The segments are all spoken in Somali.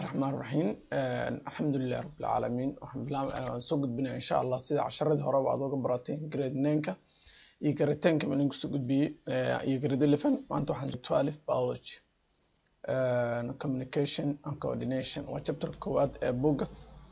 raxmaan raxiim alxamdulilahi rabbilcaalamiin waxaan bilaab soo gudbinaya insha allah sida casharadii horeba aad oga barateen grade nineka iyo grade tenka baan idin kusoo gudbiyey iyo grade eleven maanta waxaan twelve biology communication and coordination waa chapter koowaad ee buga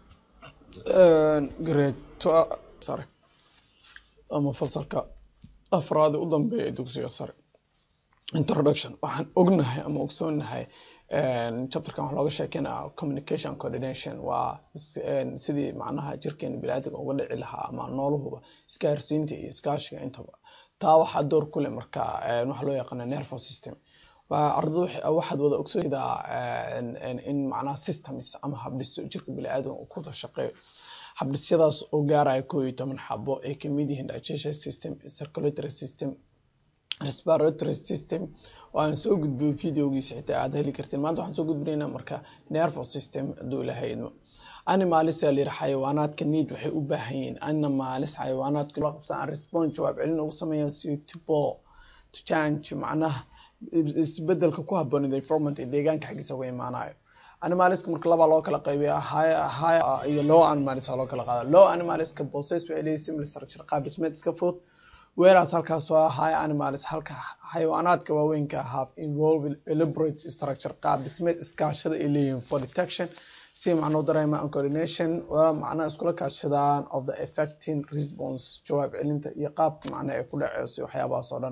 grade sare ama fasalka afraad u dambeeya ee dugsiga sare introduction waxaan ognahay ama ogsoonahay chapterkan waxaa looga sheekeynaya communication coordination waa sidii macnaha jirkeena biniaadamka uga dhici lahaa ama nooluhuba isgaarsiinta iyo iskaashiga intaba taa waxaa door ku leh marka waxaa loo yaqaana nervous system ardada waxaad wada ogsoontaa in macnaha systems ama habdhiso jirka biniaadamka uu kuwada shaqeeyo habdhisyadaas oo gaaraya koo iyo toban xabo ay kamid yihiin digestion system circulatory system respiratory system oo aan soo gudbiyo videogiisa xitaa aad heli kartiin maanta waxaan soo gudbinaynaa marka nervous system hadduu ilahay idmo animalis aa layidhi xayawaanaadka need waxay u baahan yihiin animalis xayawaanaadka la qabsan aan response jawaab celin ugu sameeyaan suitable to change macnaha isbedelka ku haboon environment ee deegaanka xaggiisa uga imaanayo animaliska marka labaa loo kala qaybiya high iyo low animalis aa loo kala qaada low animaliska bosses waxay leeyihin similar structure qaab dhismeed iska fudud whereas halkaas waa high animals halka xayawaanaadka waaweynka have involved elaborate structure qaab dhismeed iskaashada ay leeyihiin for detection si macnoo dareema and coordination waa macnaha iskula kaashadaan of the effecting response jawaab celinta iyo qaabka macnaha ay ku dhaceyso waxyaabahaas oo dhan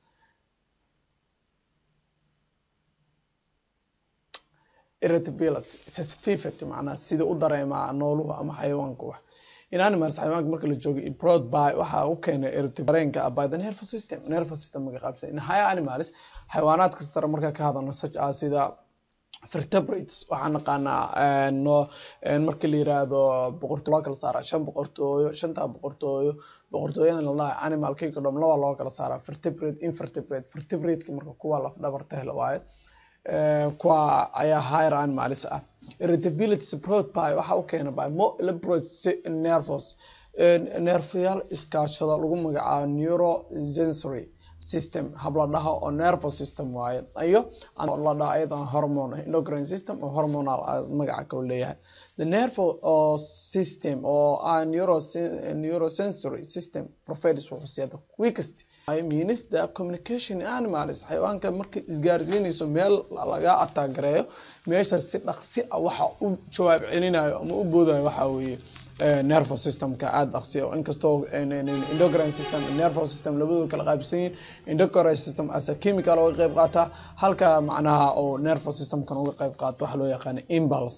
irritability sensitivity macnaha sida u dareemaa nooluhu ama xayawaanka wax in animals xayawaanka marka la joogo brought by waxa u keenay dareenka by the nervous system nervous system maga qaabsan in higher animals xayawaanaadka sare marka ka hadalno such as sida vertebrates waxaan naqaanaa no marka la yiraahdo boqortooyo loo kala saaraa shan boqortooyo shanta boqortooyo boqortooyadan la dhahay animal kayka dhom laba loo kala saaraa vertebrate invertebrate vertebrateka marka kuwa laf dhabarta hela waaye kuwa ayaa higher animals ah irritability support by waxa u keena by more elaborate nervous nerfayaal iskaashada lagu magacaabo neurosensory system hab la dhaho oo nervous system waaye iyo la dhaho ayadan hormone endocrine system oo hormonal magaca kale leeyahay the nervous system oo ah neurosensory system provides wuxuu siyaa the quickest means the communication in animals xayawaanka marka isgaarsiinayso meel laga ataagareeyo meeshaas si dhaqsi ah waxa u jawaab celinayo ama u boodayo waxa weeye nervous systemka aada dhaqsiya inkastoo endocrine system nervous system labadooda kala qaabsan yihin endocrine system as a chemical uga qeyb qaata halka macnaha oo nervous systemkan uga qeyb qaato waxa loo yaqaana impulse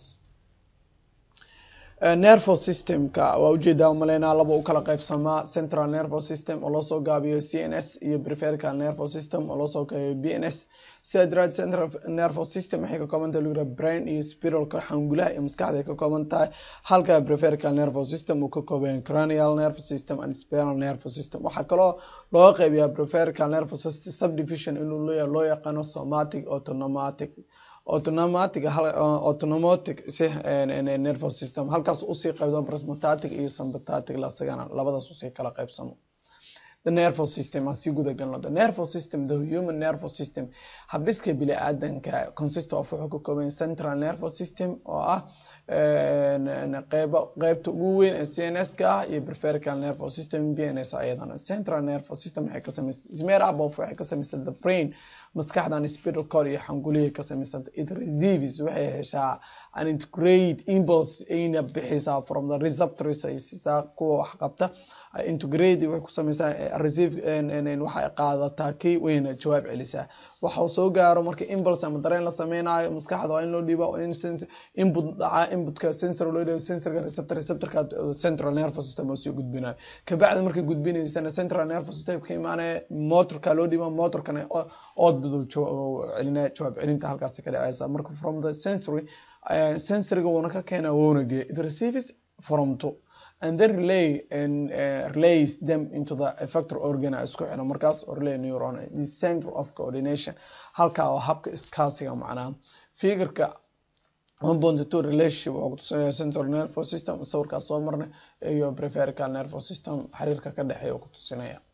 nervous systemka waa ujeedaa umaleynaa laba u kala qeybsamaa central nervous system oo loosoo gaabiyo c n s iyo preferical nervous system oo loosoo gaabiyo b n s sida daraad central nervous system waxay ka kooban tahay lagu yiraha brain iyo spiralka xangulaha iyo maskaxda ay ka kooban tahay halka preferical nervous system uu ka kooban cranial nervous system and spinal nervous system waxaa kaloo looga qeybiyaa preferical nervous system subdivision inuu leeyahay loo yaqaano somatic autonomatic autonomatic autonomotic nervous system halkaas usii qaybsamo prismatic iyo sympathetic lasagana labadaas usii kala qaybsamo the nervous system aan sii guda galno the nervous system the human nervous system habdhiska bini aadanka consist of wuxuu ka kooban central nervous system oo ah qeybo qeybta ugu weyn ee c n s ka ah iyo preferical nervous system b n s ayadana central nervous system waxay ka samaysan smear abof waxay ka samaysan the brain maskaxdan spinal cord iyo xangulihii ka samaysanta it receives waxay heshaa an integrate impulse ayna bixisaa from the receptors ay siisaa kuwa wax qabta integrate waxay ku sameysaa receive waxay qaadataa kii wayna jawaab celisaa waxa uu soo gaaro marka impulse ama dareen la sameynayo maskaxda waa in loo dhiiba in input dhaca inputka sensor loo dhiiba sensorka receptor receptorka central nervous system oo soo gudbinayo kabacdi markay gudbinaysana central nervous system ka imaanaya motorka loo dhiiba motorkana oodbadu celinaya jawaab celinta halkaasi ka dhacaysa marka from the sensory sensoriga wuuna ka keena wuuna geeya it receives from to and then relay and uh, relays them into the effector organ isku xidho markaas oo relay neuron the center of coordination halka oo habka iskaasiga macnaha figurka one point two relationship wuxuu kutusinaya central nervous system sawirkaas soo marnay iyo preferical nervous system xiriirka ka dhexeeya uu kutusinaya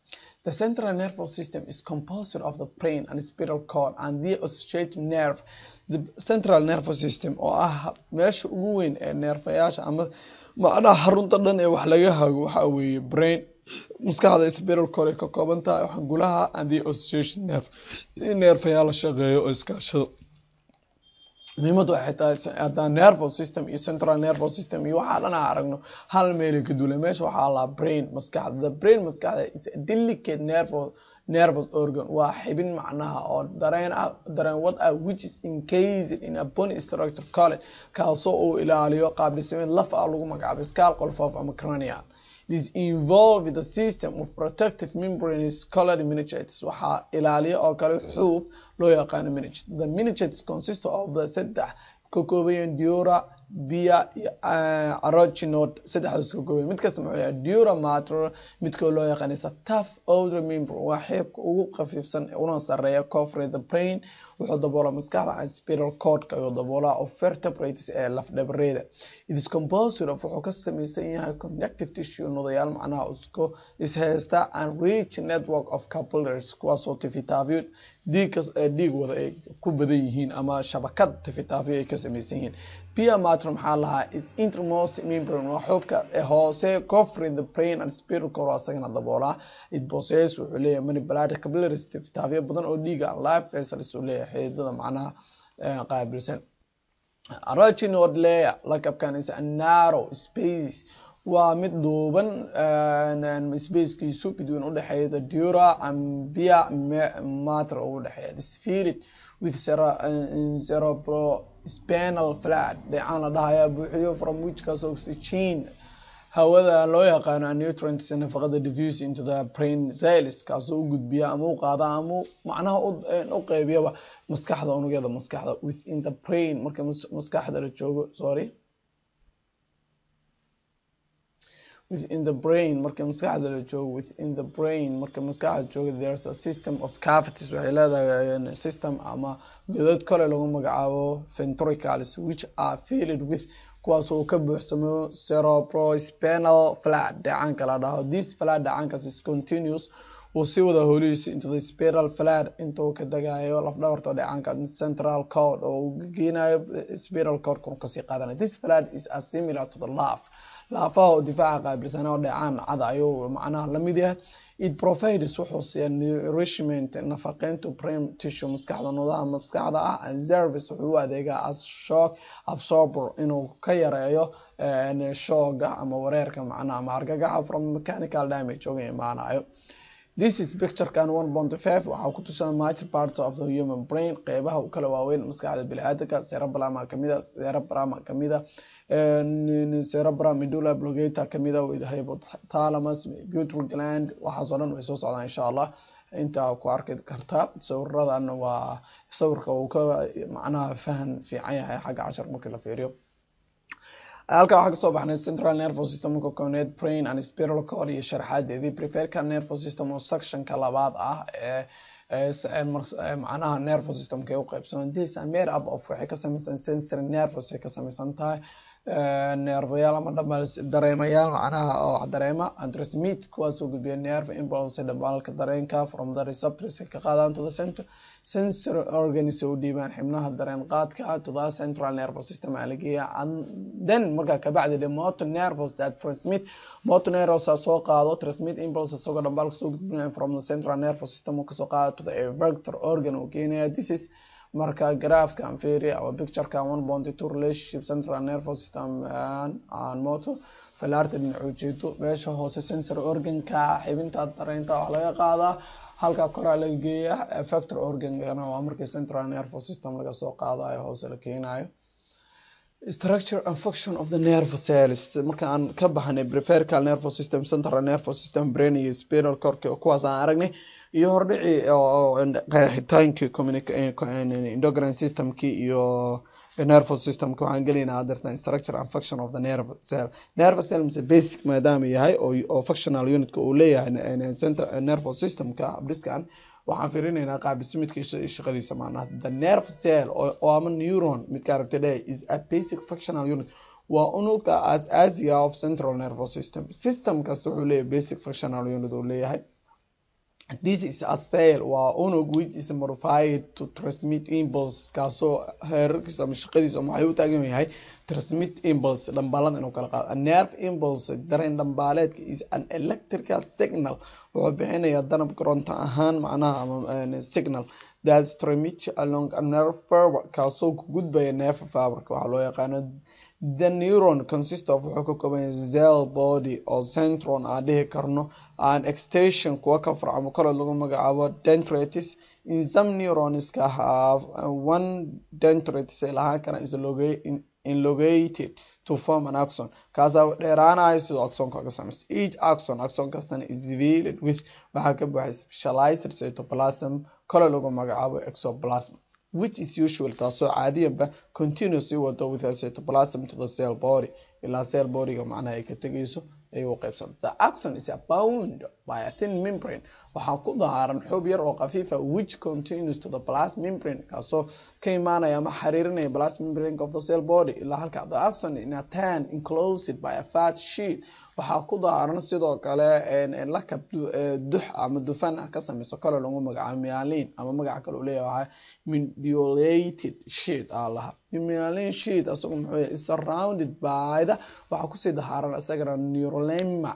The central nervous system is composed of the brain and spinal cord and the associated nerve. The central nervous system oo ah meesha ugu weyn ee neerfayaasha ama macnaha xarunta dhan ee wax laga hago waxaa weeye brain maskaxda spinal cord ay ka kooban tahay xangulaha and the association nerve in neerfayaal la shaqeeyo oo iskaashado muhiimadu waxay tahay haddaan nervous system iyo central nervous system iyo waxaa dhan aan aragno hal meelay ka duulay meesha waxaa laa brain maskaxda the brain maskaxda is a delicate nervous nervous organ waa xibin macnaha oo dareen ah dareen wad ah which is encased in a bony structure called kaasoo uu ilaaliyo qaab dhismeed laf ah lagu magacaabo skull qolfoof ama cranial This involved the system of protective membranes called meningitis. Waxaa ilaaliya oo kale xuub loo yaqaano meningitis. The meningitis consists of the saddex ka koobayan dura, bia iyo aroginode saddexdaas ka koobayan mid kasta muxuu yahay dura mater midkoo loo yaqaan is a tough outer membrane waa xeebka ugu khafiifsan una sareeya cofre the brain wuxuu daboolaa maskaxda and spiral cordka ayuu daboolaa of vertebrates ee lafdhabareeda it is composed of wuxuu ka samaysan yahay connective tissue nodayaal macnaha isku ishaysta and rich network of capillaries kuwaasoo tifitaafyo dhiig dhiig wada ay ku badan yihiin ama shabakad tifitaafyo ay ka samaysan yihiin pia mater maxaa lahaa is intermost membrane waa xubka hoose cofre the brain and spiral cord asagana daboolaa it possess wuxuu leeyahay many blood capillaries tifitaafyo badan oo dhiiga life vessels uu leeyahay xididada macnaha qaabilsan araginode layer lakabkan is a narrow space waa mid dhuuban spacekiisu between udhexeeya the dura and bia mater oo udhexeeya this filled with cerebrospinal fluid dheecaan la dhahayaa buuxiyo from which kaas oxygen hawada loo yaqaano nutrients nafaqada diffuse into the brain cells kaasoo u gudbiya ama u qaada ama macnaha u qeybiyaba maskaxda unugyada maskaxda within the brain marka maskaxda la joogo sorry within the brain marka maskaxda la joogo within the brain marka maskaxda joogo there's a system of cavities waxay leedahay system ama godad kale lagu magacaabo ventricles which are filled with kuwaas oo ka buuxsamo cerebrospinal fluid dheecaanka la dhaho this fluid dheecaankaas is continuous uu sii wada holihiisa into the spiral fluid intuu ka dagayo lafdhabarta dheecaanka central cord oo uu geynayo spiral cord kun kasii qaadanayo this fluid is as similar to the laugh laafaha oo difaaca qaabilsana oo dheecaan cad ayuu macnaha lamid yahay it provides wuxuu siiya nourishment nafaqeynta brain tissue maskaxda nudaha maskaxda ah and service wuxuu u adeegaa as shock absorber inuu ka yareeyo shooga ama wareerka macnaha ama argagaxa from mechanical damage uga imaanayo this is picturekan one point five waxaa ku tusan major parts of the human brain qeybaha u kala waaweyn maskaxda biniaadanka cerebellum kamida cerebrum kamida cerebrum medulla oblongata kamida hypothalamus pituitary gland waxaasoo dhan way soo socdaan insha allah intaa ku arki kartaa sawiradan waa sawirka uu ka macnaha fahan fiican yahay xagga cashar markii la fiiriyo halkan waxaa kasoo baxnay central nervous system ka kooneed brain and spiral cord iyo sharaxaadeedii preferka nervous system oo sectionka labaad ah ee macnaha nervous systemka u qaybsaman this are made up of waxay ka samaysan sensory nervous ay ka samaysan tahay neerfayaal ama dhambal dareemayaal macnaha oo dareema and transmit kuwaasoo gudbiya nerve impulse dhambalka dareenka from the receptors ka qaadaan to the center sensory organs u dhiibaan xibnaha dareen qaadka to the central nervous system aa lageeya and then markaa kabacdi the motor nervous that transmit motor nervous soo qaado transmit impulse isagoo dhambalka soo gudbinaya from the central nervous system uu kasoo qaado to the vector organ uu keenaya this is marka graafkan fiiri ama picturekan one point two relationship central nervous system and motor filaarta dhinac ujeedo meesha hoose sensory organka xibinta dareynta wax laga qaadaa halka koraa laga geeya factor organkana waa markii central nervous system laga soo qaadayo hoose la keenayo structure and function of the nerve cells marka aan ka baxnay prefercal nervous system central nervous system brain iyo spiral cord kuwaas aan aragnay iyo hordhici qeexitaankii endocrine systemkii iyo nervous systemka waxaan gelaynaa hadeertan structure and function of the nerve cell nerve cell mise basic maadaama yahay oo functional unitka uu leeyahay nervous systemka abdhiskan waxaan fiirinaynaa qaabismidka shaqadiisa maanaha the nerve cell oo ama neuron midka aragtay dhe is a basic functional unit waa unugka as-aasiga of central nervous system system kasta wuxuu leeyahay basic functional unit uu leeyahay this is a cell waa unug which is modified to transmit impulse kaasoo heerarkiisa ama shaqadiisa waxay u taagan yahay transmit impulse dhambaalada inuu kala qaado a nerve impulse dareen dhambaaleedka is an electrical signal wuxuu bixinayaa danab koronto ahaan macnaha ama signal that transmit along a nerve fiber kaasoo ku gudbaya nerve fiberka waxaa loo yaqaano the neuron consist of wuxuu ka kooban yahay cell body oo centron aan dhihi karno an extension kuwa ka farcamo kale lagu magacaabo dendritis in some neuronska have one dendritis ay lahaan karaan is elongated to form an axon kaasaa dheeraanayo sidoo axonka ka samaysta each axon axon kastana is veiled with waxaa ka buuxa specialized cytoplasm kale lagu magacaabo exoplasm which is usual taasoo caadiyanba continuously wado with a cytoplasm to the cell body ilaa cell bodyga macnaha ay ka tegayso ay u qaybsanta the axon is bound by a thin membrane waxaa ku dahaaran xoob yar oo khafiifa which continues to the plasma membrane kaasoo ka imaanaya ama xiriirinaya plasma membrane of the cell body ilaa halka the axon in a tan enclosed by a fat sheet waxaa ku dahaaran sidoo kale lakab dux ama dufan ah ka samayso kale lagu magacaabo myalin ama magaca kale uu leeyahay mediolated sheet aa laha myalin sheet asagu muxuu yahay is surrounded by the waxaa kusii dahaaran isagana neurolema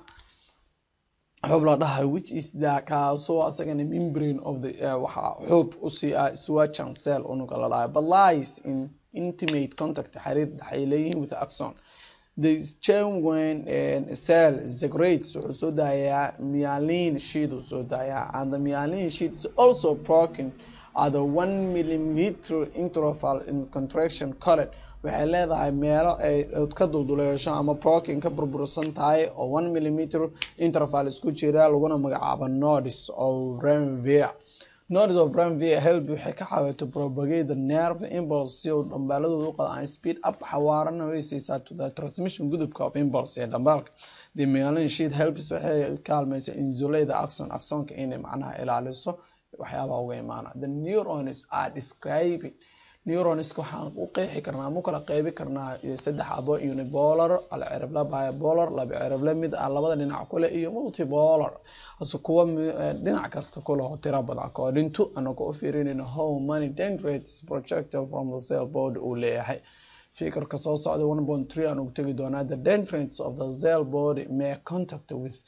xoob la dhahay which is the kaasoo asagana membrane of the waxaa xoob usii ah swachan cell unuga la dhahay but lies in intimate contact xiriir waxay leeyihiin with axon the genuine cell secretes wuxuu soo daayaa myelin sheet uu soo daayaa and the myelin sheet is also broken at the one millimeter interval in contraction collet waxay leedahay meelo ay ka dulduleesho ama broken ka burbursan tahay oo one millimeter interval isku jira laguna magacaabo nodes of renvia nodes of renvia help waxay ka caawita propagate the nerve impulse si uu dhambaaladooda u qado aan speed up xawaarana way siisaa to the transmission gudubka of impulse ee dhambaalka the myelin sheet helps waxay kaalmaysa insulate the axon axonka inay macnaha ilaaliso waxyaabaha uga imaana the neurons are describing neuronska waxaan u qeexi karnaa ama u kala qeybi karnaa saddex abo unipolar alcirable bipolar laba cirable mid ah labada dhinac kule iyo multipolar hase kuwa dhinac kasta kule oo tira badan according to anaga u fiirinayno how many dendrites projected from the cell body uu leeyahay fikirka soo socda one point three aan ugu tegi doonaa the dendrites of the cell body may contact with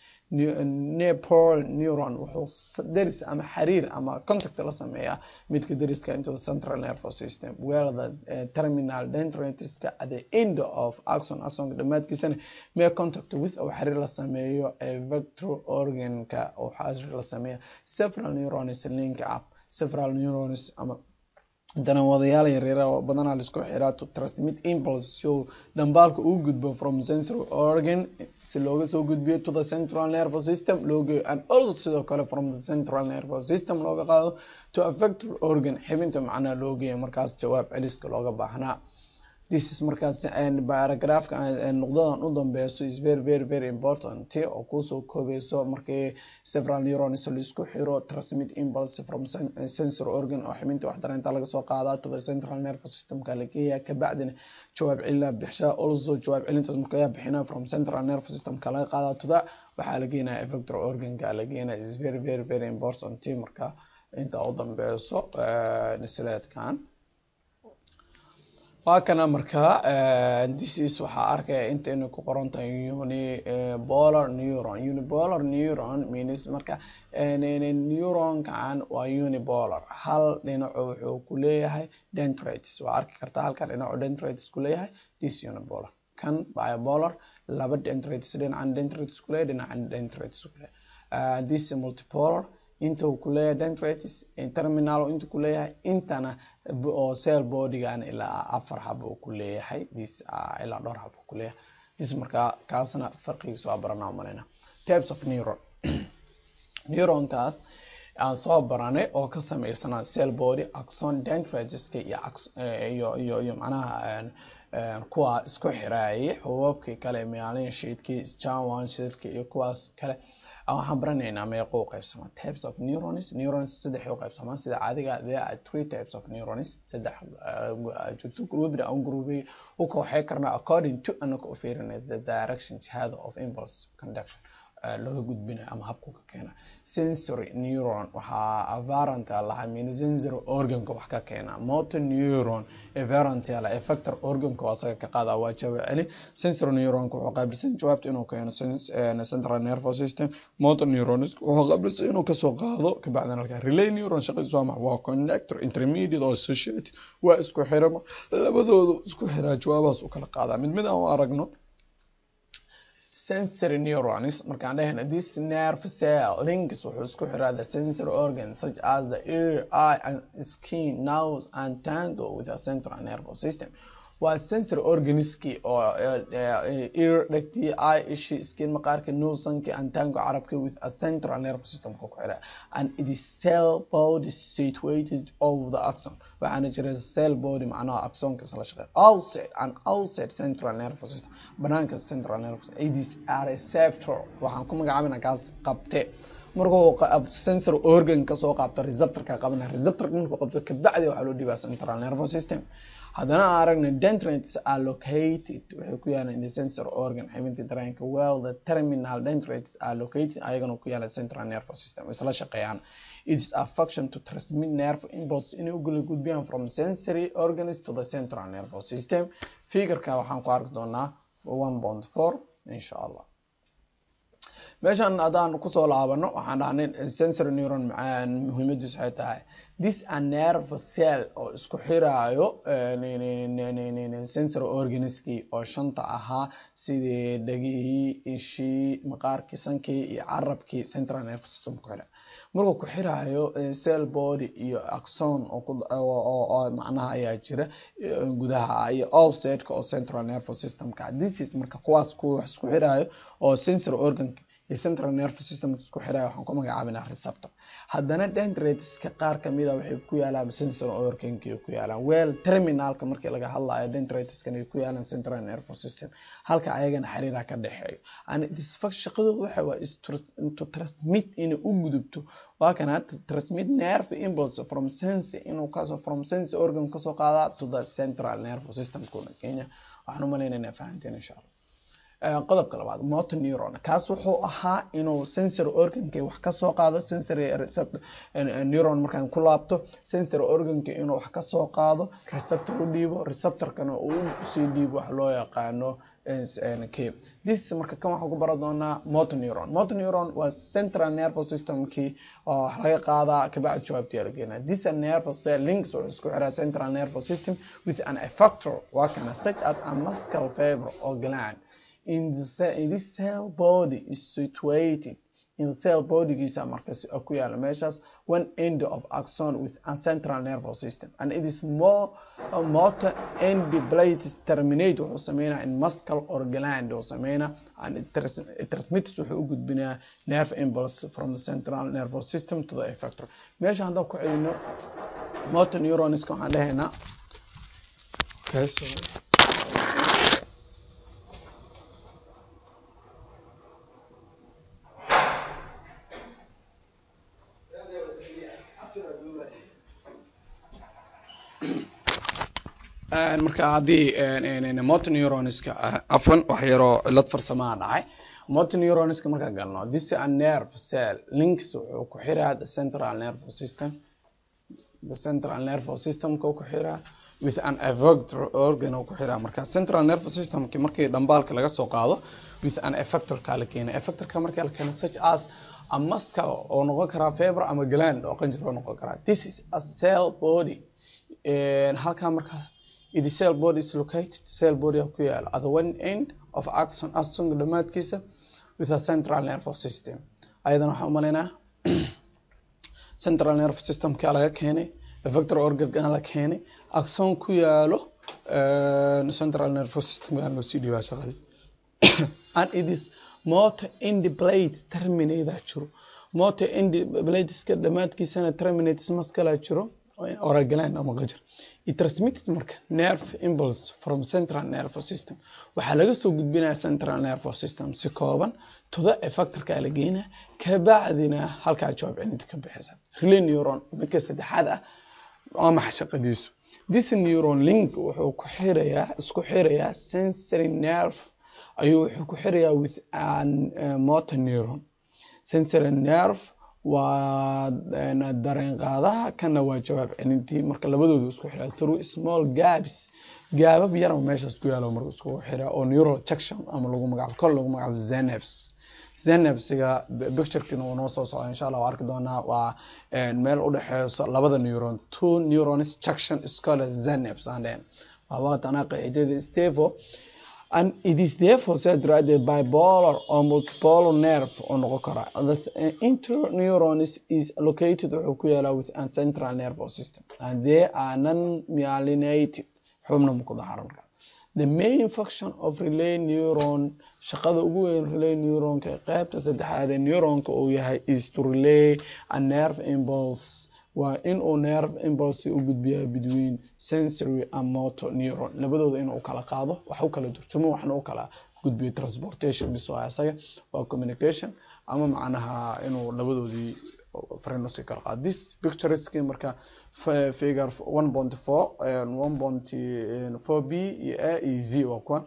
nepal neuron wuxuu deris ama xiriir ama contact la sameeyaa midka deriska into the central nervous system where the uh, terminal dendritiska at the end of axon axonka dhammaadkiisana may contact with oo xiriir la sameeyo a vector organka oo xiriir la sameeya several neurons link up several neurons ama haddana wadayaal yaryara oo badanaa laisku xiraa to transmit impulse si uu dhambaalka uu gudbo from sensory organ si looga soo gudbiyo to the central nervous system loogeeyo and also sidoo kale from the central nervous system looga qaado to a vector organ xibinta macnaha loogeeyo markaas jawaab celiska looga baahnaa this is markaas paragraphka nuqdadan u dambeyso is very very very important oo kusoo koobeyso markii several neurons laisku xiro transmit impulse from sensory organ oo xibinta wax dareenta laga soo qaadaa to the central nervous systemka la geeyaa kabacdina jawaab celina bixshaa also jawaab celintaas markaa bixina from central nervous systemka laga qaadaa to the waxaa la geenaya vector organka la geenaya is very very very important marka inta u dambeyso nisleedkan waa kana markaa disease waxaa arkaya intaynu ku qoran tahay unipolar neuron unipolar neuron means marka neuronkan waa unipolar hal dhinaco wuxuu ku leeyahay dendrites waa arki kartaa halkan dhinaco dendrites ku leeyahay this unipolar kan bipolar laba dendrites dhinacan dendrites ku leeyahay dhinacan dendrites ku leeyahay this multipolar inta uu kuleeyahay dendrites terminal inta kuleeyahay intana oo cell bodygan ilaa afar hab uu kuleeyahay this ilaa dhowr hab uu kuleeyahay this markaa kaasna farqigiisa waa baranaa malayna types of neuron neuronkaas aan soo baranay oo ka sameysana cell body axon dendriteska iyo iyo iyo macnaha kuwa isku xiraayay xubuubkii kale myelin sheetkii sjanwan sheetkii iyo kuwaas kale waxaan baranaynaa meeqo u qaybsamaa types of neurons neurons saddex u qaybsamaa sida caadiga there are three types of neurons saddex jirto groupna aan groupay u kooxay karnaa according to anaka u fiirinay the direction jihada of impulse conduction laga gudbinayo ama habku ka keena sensory neuron waxaa avarant lahaa min sensory organka wax ka keena motor neuron avarant la effector organka oo asaga ka qaada waa jawaab celin sensory neuronka wuxuu qaabilsan jawaabta inuu keeno central nervous system motor neuron wuxuu qaabilsan inuu kasoo qaado kabacdina halkaa relay neuron shaqadiisu waa maxa waa connector intermediate oo associated waa isku xirama labadoodu isku xiraa jawaabahaas u kala qaadaa mid mid aan u aragno sensory neurons markaan dhahayna this nerve cell links wuxuu isku xiraa the sensory organs such as the ear eye and skin nose and tango with a central nervous system waa sensory organiskii oo ear dhegtii eye ishi skin maqaarka nosanki and tango carabka with a central nervous system ku xiraa and it is cell body situated over the axon waxaana jira cell body macnaha axonka isla shaqeeya outside and outside central nervous system banaanka central nervous system it is a receptor waxaan ku magacaabina kaas qabte markuu sensory organ kasoo qaabto receptorka qabana receptorka markuu qabto kabacdi waxaa loo dhibaa central nervous system haddana aan aragna dendrites are located waxay ku yaalaan in the sensory organ xibinta dareenka well the terminal dendrites are located ayagana ku yaala central nervous system isla shaqeeyaan it is a function to transmit nerve impulse inay u gula gudbiyaan from sensory organs to the central nervous system figureka waxaan ku arki doonaa one point four insha allah meeshan haddaan kusoo laabano waxaan dhahnay sensory neuron muhiimadiisu waxay tahay this a nerve cell oo isku xiraayo sensory organiskii oo shanta ahaa sidii dhegihii ishii maqaarkii sankii iyo carabkii central nervous system ku xira markuu ku xiraayo cell body iyo axon oo macnaha ayaa jira gudaha iyo offsetka oo central nervous systemka this is marka kuwaas kuwa wax isku xiraayo oo sensory organka iyo central nervous system isku xiraya waxaan ku magacaabinaa receptor haddana dendriteska qaar kamida waxay ku yaalaan sensory organki ku yaalaan well terminalka markii laga hadlayo dendriteskan ay ku yaalaan central nervous system halka ayagana xiriira ka dhexeeyo and disfunction shaqadooda waxa waa to transmit inay u gudubto waa kana to transmit nerve impulse from sense inuu kasoo from sense organ kasoo qaada to the central nervous system kuna kenya waxaan u malaynayna fahanteen insha allah qodobka labaad motor neuron kaas wuxuu ahaa inuu sensory organka wax kasoo qaado sensory neuron markaan ku laabto sensory organka inuu wax kasoo qaado receptor u dhiibo receptorkana uu usii dhiibo wax loo yaqaano k this marka kan waxaan ku bara doonaa motor neuron motor neuron waa central nervous systemkii oo wax laga qaadaa kabacdi jawaabtii la keenaa this a nervous cell links wuxuu isku xiraa central nervous system with an effector waa kana such as a muscle fiber or gland in, the cell, in this cell body is situated in the cell bodygiisa markas ku yaala meeshaas one end of axon with a central nervous system and it is more uh, motor end plates terminate wuxuu sameynaa in muscle or gland uu sameynaa and it, trans it transmits wuxuu u gudbinaa nerve impulse from the central nervous system to the effector meesha haddaan ku celino motor neuronska waxaan dhahaynaa okay, so marka haddii motor neuronska afwan wax yaroo cilad farsamaa dhacay motor neuronska markaan galno this a nerve cell links wuxuu ku xiraa the central nervous system the central nervous systemka ku xiraa with an effector organ ku xiraa marka central nervous systemki markii dhambaalka laga soo qaado with an effectorka la keenay effectorka markii la keenay such as a muscle oo noqon karaa fiber ama gland oo qanjir oo noqon karaa this is a cell body halkaa marka it is cell body is located cell body ku yaala at the one end of axon axonka dhamaadkiisa with a central nervous system ayadana waxaan umalaynaa central nervous systemka laga keenay effector organ la keenay axon ku yaalo central nervous system loo sii dhiibaa shaqadii and it is motor end plate terminate jiro motor end plateska dhamaadkiisana terminates maskala jiro oragalan ama qajir it transmits marka nerve impulse from central nervous system waxaa laga soo gudbinaya central nervous system si kooban toda effectorka la geynaa kabacdina halkaa jawaab celinta ka bixisa relay neuron midka saddexaad ah waa maxay shaqadiisu this neuron link wuxuu ku xirayaa isku xirayaa sensory nerve ayuu wuxuu ku xirayaa with an motor neuron sensory nerve waa dareen qaadaha kana waa jawaab celintii marka labadoodu isku xiraa through small gaps gaabab yar oo meeshaas ku yaalo marka isku xiraa oo neural junction ama lagu magacaabo kor lagu magacaabo zenebs zenebsiga picturekina wuu noo soo socda insha allah waa arki doonaa waa meel u dhexeyso labada neuron two neurons junction iskole zenebs aan dhehen waa waqtanaa qeexidada stevo and it is therefore said right the bipolar or multipolar nerve oo noqon kara the interneuron is, is located wuxuu ku yaalaa with an central nervous system and they are non-myelinated xubna ma ku daharan the main function of relay neuron shaqada ugu weyn relay neuronka qaybta saddexaad ee neuronka uu yahay is to relay a nerve impulse waa in uu nerve impulse u gudbiyaa between sensory and motor neuron labadooda inuu kala qaado wax u kala durjumo waxna u kala gudbiyo transportation bis waa isaga waa communication ama macnaha inuu labadoodii frenusi kala qaado this pictureski marka figure one point four one point four b iyo a iyo z waa kuwan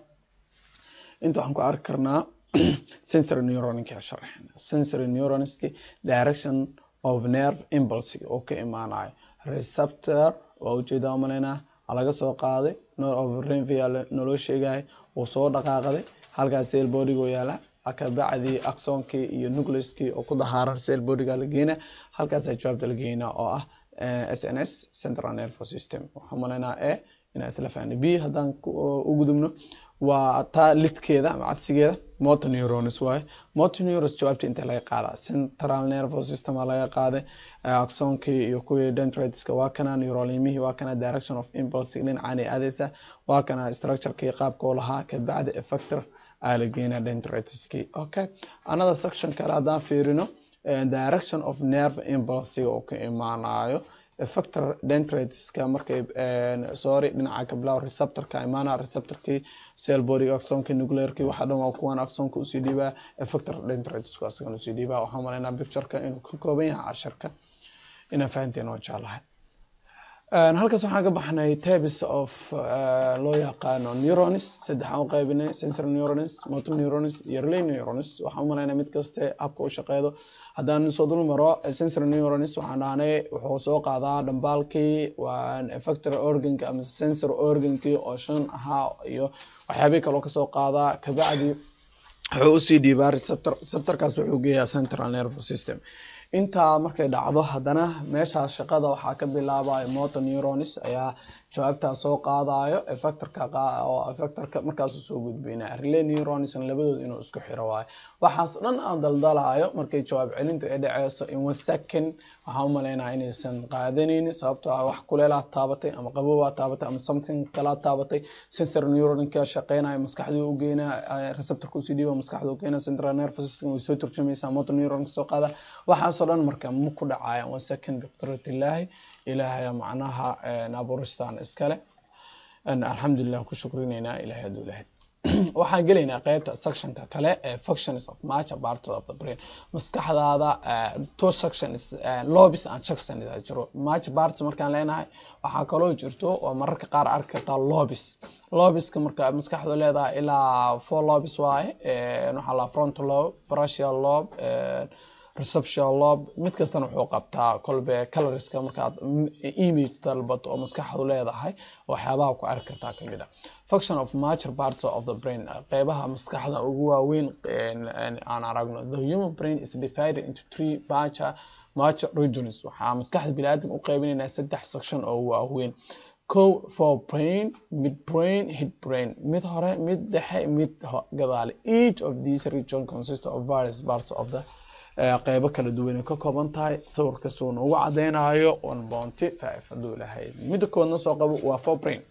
inta waxaan ku arki karnaa sensory neuroninka sharaxen sensory neuronski direction of nerve impulse oo ka imaanayo receptor waa ujeedaa umaleynaa laga soo qaaday nor of renvia naloo sheegayo uu soo dhaqaaqday halkaas cell bodygo yaala kabacdi axonkii iyo nucleuskii oo ku dahaaran cell bodyga la geena halkaasaa jawaabta la geynaa oo ah s n s central nervous system waxaan umaleynaa e inaa isla fahna b haddaan u gudubno waa taa lidkeeda ama cadsigeeda motor neurons waaye motor neurons jawaabta inta laga qaadaa central nervous system aa laga qaaday axonkii iyo kuwii dendriteska waa kana neurolimihii waa kana direction of impulse dhinacaanay aadeysa waa kana structurekii qaabkoo lahaa kabacdi effector aa la geynaa dendritiskii okay another section kale haddaan fiirino direction of nerve impulse oo ka imaanayo effector dendritiska markay sorry dhinaca kablaw receptorka imaana receptorkii cell body axonka nuclearkii waxa dhan waa kuwan axonka usii dhiibaa effector dendritisku asagan usii dhiibaa waxaan malaynaa pictureka inuu ka kooban yahay casharka inaa fahanteen oo jeclahay halkaas waxaan ka baxnay types of loo yaqaano neurons saddex aan u qaybinay sensory neurons motor neurons iyo relay neurons waxaan u malaynaa mid kaste habka u shaqeedo haddaan soo dul maro sensory neurons waxaan dhahnay wuxuu soo qaadaa dhambaalkii waa effector organka ama sensory organkii oo shan ahaa iyo waxyaabihii kaloo kasoo qaadaa kabacdi wuxuu usii dhiibaa receptor receptorkaas wuxuu geeyaa central nervous system intaa markay dhacdo haddana meeshaas shaqada waxaa ka bilaabaya motor neurons ayaa jawaabtaa soo qaadayo effectorka oo effectorka markaasu soo gudbinaya relay neurons labadooda inuu isku xiro waayo waxaas dhan aan daldalayo markay jawaab celintu ay dhaceyso in one second waxaan u malaynaya inaysan qaadanaynin sababtoo ah wax kuleelaa taabatay ama qabowaa taabatay ama something kalaa taabatay sensor neuronka shaqeynaya maskaxdii u geynaa receptorka usii dhiiba maskaxda u geynaa central nervous system way soo turjumaysaa motor neuron soo qaada waxaasoo dhan marka ma ku dhacaya one second biqudratillaahi ilaahaya macnaha abuuristaan iskale alxamdulilah ku shukrineynaa ilahay hadduu lahayd waxaan gelaynaa qeybta sectionka kale ee functions of major parts of the brain maskaxdaada two sections lobis and sections aa jiro major parts markaan leenahay waxaa kaloo jirto oo mararka qaar arki kartaa lobis lobiska marka maskaxdu leedahay ilaa four lobis waaye waxaa la frontal lobe brachial lobe reception lobe mid kastana wuxuu qabtaa kolbe coloriska markaad image dalbato oo maskaxdu leedahay waxyaabaha ku arki kartaa kamid a function of major parts of the brain qeybaha maskaxda ugu waaweyn aan aragno the human brain is divided into three major major regions waxaa maskaxda biniaadam u qeybinaynaa saddex section oo waaweyn co for brain mid brain hid brain mid hore mid dhexe mid gadaale each of these region consist of various parts of the qeybo kala duwan ay ka kooban tahay sawirka suuna ugu cadeynayo one bounty five hadduu lahayd midda koodna soo qabo waa for brain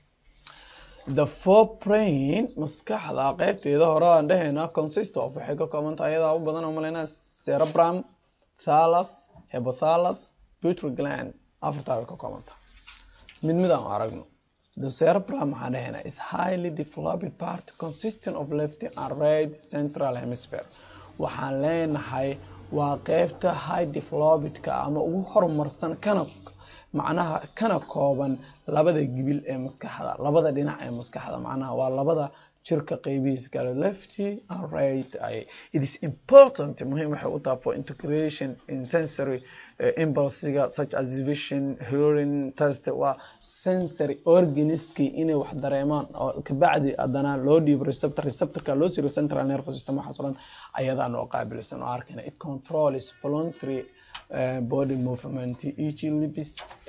the for brain maskaxda qeybteeda hore aan dhehayna consist of waxay ka kooban tahay iyadaa u badan oo malaynaa cerebrum thalus hypothallus pituitary gland afartaa bay ka kooban tahay mid mid aan aragno the cerebrum waxaan dhehayna is highly developed part consisting of left and right central hemisphere waxaan leenahay waa qeybta high developedka ama ugu horumarsan kana macnaha kana kooban labada gibil ee maskaxda labada dhinac ee maskaxda macnaha waa labada jirka qeybihiisa kale lefty and right ay it is important muhiim waxay u tahay for integration in sensory uh, impulsiga such as vision hearing taste waa sensory organiski inay wax dareemaan oo kabacdi haddana loo dhiibo receptor receptorka loo siro central nervous system waxaas oo dhan ayadaa noo qaabilsan oo arkayna it controls voluntary uh, body movement each libis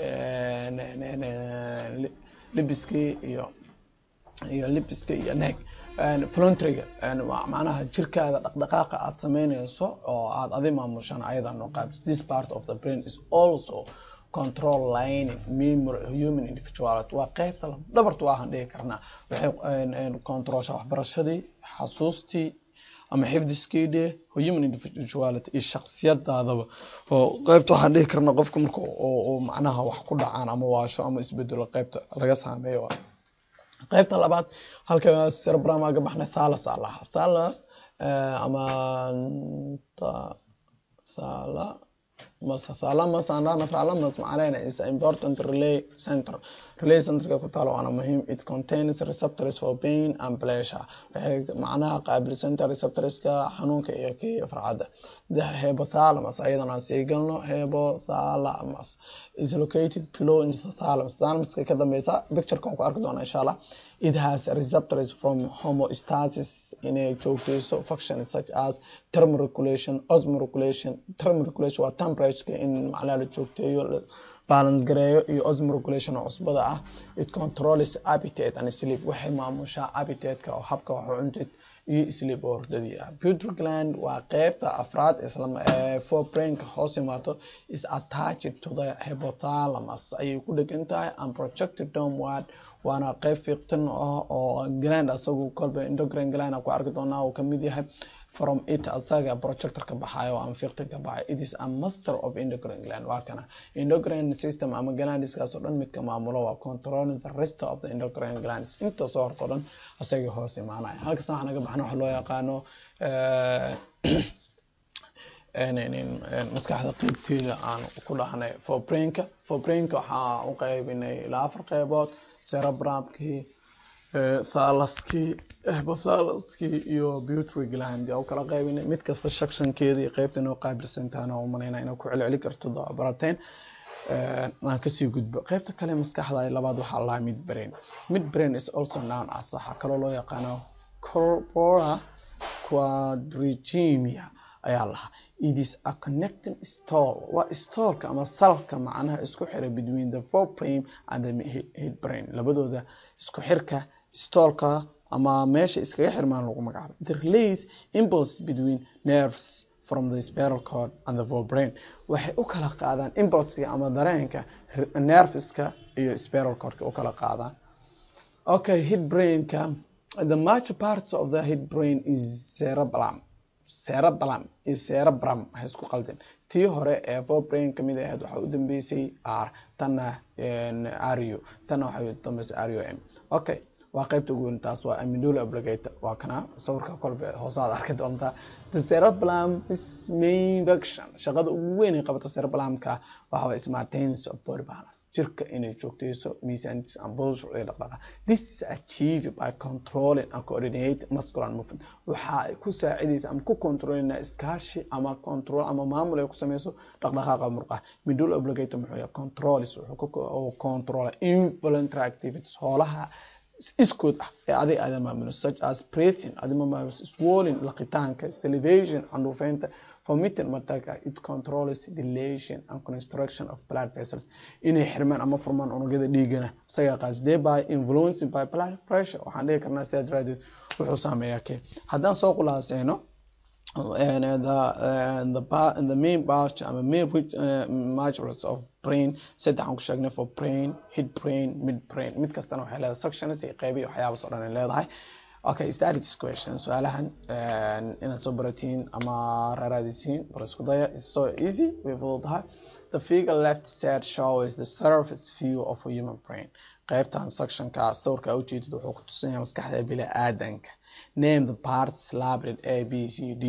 uh, libiskii iyo iyo libiska iyo neeg voluntaryga macnaha jirkaada dhaqdhaqaaqa aad sameynayso oo aad adi maamushan ayadaa noo qaabis this part of the brain is also control lining memory human individuality waa qeybta dhabartu waahan dhihi karnaa waxay controlsha waxbarashadii xasuustii ama xifdiskii dheh human individuality iyo shaksiyadaadaba oo qeybta waxaan dhihi karnaa qofka marka oo macnaha wax ku dhacaan ama waasho ama isbedelo qeybta laga saameeyo qaybta labaad halka cerebrum aga baxnay thalas aa lahaa thalas ama thala mas thalamus aan dhahna thalamus macaleyna is important relay center relay centerka ku taalo waana muhiim it contains receptors for pain and pleasure waxay macnaha qaabilsanta receptorska xanuunka iyo kiyo farxadda the hypothalamus ayadana aan sii galno hypothalamus is located below into the thalamus thalamuska ka dambeysa pictureka waan ku arki doonaa insha allah it has receptors from homeostasis inay joogteyso functions such as thermoregulation osmoregulation thermoregulation waa temperature in macnaha la joogteeyo balance gareeyo iyo osmoregulation oo cusbada ah it controls appetite and sleep waxay maamushaa appetite-ka oo habka wax u cuntid iyo sleep oo hordadii ah pituitary gland waa qeybta afraad islam ee forebrainka hoos imaato is attached to the hypothalamus ayay ku dhegan tahay and projected downward waana qeyb fiiqtan ah oo gland asagu kolba endocrine gland ku arki doonaa uu kamid yahay from it asaga projector ka baxayo ama fiiqtan ka baxayo it is a master of endocrine gland waa kana endocrine system ama glandiskaas oo dhan midka maamulo waa controlling the rest of the endocrine glands inta soo horto dhan asaga hoos imaanaya halkaas waxaa naga baxna waxa loo yaqaano maskaxda qeybteeda aan ku dhahnay forebrainka forebrainka waxaa u qaybinay ilaa afar qeybood cerebrumkii thalaskii hypothalaskii iyo pituitary gland yaa u kala qaybinay mid kasta sectionkeeda iyo qeybta inoo qaabilsantaana u malaynaa inaa ku celceli karto barateen aan kasii gudbo qeybta kale maskaxda labaad waxaa lahaa mid brain mid brain is also known as waxaa kaloo loo yaqaano corpora quadrigemia ayaa lahaa it is a connecting stall waa stallka ama salka macnaha isku xira between the forebrain and the head brain labadooda isku xirka stallka ama meesha iskaga xirmaan lagu magacaabo the release impulse between nerves from the spiral cord and the forebrain waxay u kala qaadaan impulsiga ama dareenka nerveska iyo spiral cordka u kala qaadaan okay head brainka the major parts of the head brain is cerebellum cerebellum iyo cerebrum waxay isku qaldeen tii hore ee forebrain kamid ahayd waxaa u dambeysay r tanna ario tanna waxay u dambeysay ario m okay waa qaybta ugu weyn taas waa amidula obligata waa kana sawirka kolbe hoosaad arki doontaa the cerebellum is main function shaqada ugu weyn ay qabato cerebellumka waxa waa is maintenance of body balance jirka inay joogteyso miisaantiisa and posture iyo dhaqdhaqa this is achieved by controlling and coordinate muscular movement waxa ay ku saacidaysa ama ku controlina iskaashi ama control ama maamul ay ku sameyso dhaqdhaqaaqa murqaha midula obligata muxuu yahay controlis wuxuu ku controla involuntary activities hoolaha iskood ah ee adig aada maamulo such as breathing adima maamulo swallowing laqitaanka salivation candhuufeynta vomiting mataka it controls dilation and construction of blood vessels inay xirmaan ama furmaan unugyada dhiigana isaga qaas thereby influencing by blood pressure waxaan dhihi karnaa sidaa daraadeed wuxuu saameeyaa kee haddaan soo khulaaseyno and the uh, the part and the main part ama main uh, modules of brain saddex aan ku sheegnay for brain head brain mid brain mid kastana waxay leedahay sections iyo qeyb iyo waxyaabas oo dhan ay leedahay okay start this question su-aalahan inaad soo baratiin ama raaraadisiin bar isku daya is so easy way fududahay the figure left side shows the surface view of a human brain qeybtan sectionka sawirka ujeedid wuxuu ku tusinaya maskaxda bila aadanka name the parts labrid a b c d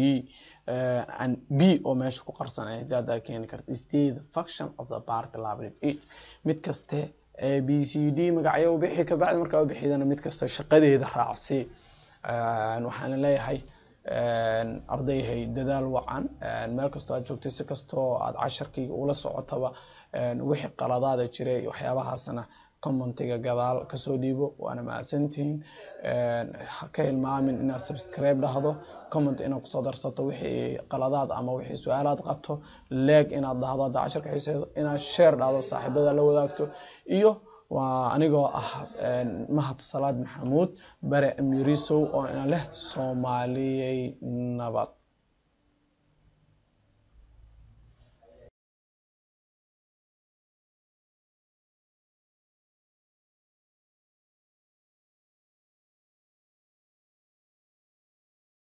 uh, and b oo meesha ku qarsan ay hadaad keeni karta state the function of the part labrid each mid kaste a b c d magacyo u bixi kabacdi markaa u bixidana mid kasta shaqadeeda raacsi waxaana leeyahay ardayhay dadaal wacan meel kastoo aad joogtay si kastoo aad casharkii ula socotaba wixii qaladaada jiray waxyaabahaasna commentiga gadaal kasoo dhiibo waana mahadsantihiin ha ka hilmaamin inaad subscribe dhahdo comment inaad kusoo darsato wixii qaladaad ama wixii su-aalaad qabto leeg inaad dhahdo hadda casharka xiiseedo inaad share dhahdo saaxiibada la wadaagto iyo waa anigoo ah mahad salaad maxamuud bare amirisow oo ina leh soomaaliyey nabad